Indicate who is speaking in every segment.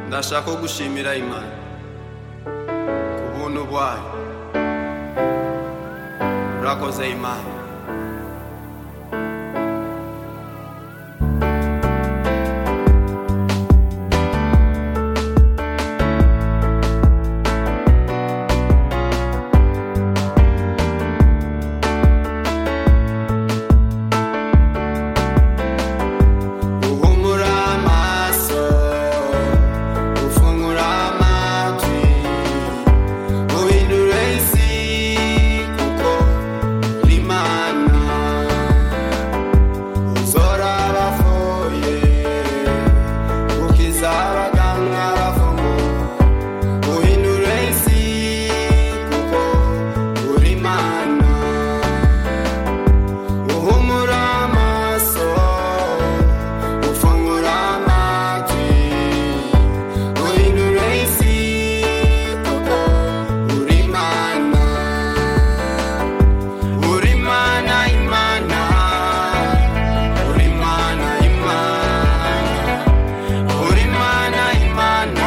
Speaker 1: ndashaka ko gushimira imana ku buntu bwayo urakoze imana uhumura amaso ufungura amatwi uhindura isi kuko uri imana uzora abapfuye ukiza abaganga abavumo uhindura isi kuko uri imana uhumura amaso ufungura amatwi uhindura isi kuko uri imana uri imana imana uri imana imana uri imana imana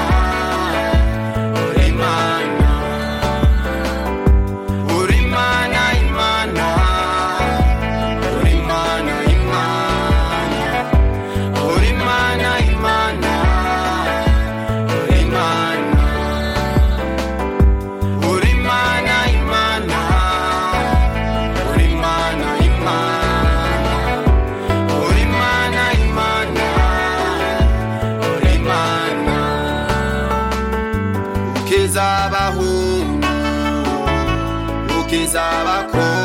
Speaker 1: uri imana uri imana imana uri imana imana uri imana imana uri imana uri imana imana uri imana imana uri imana imana uri imana ukiza abahungu ukiza abakobwa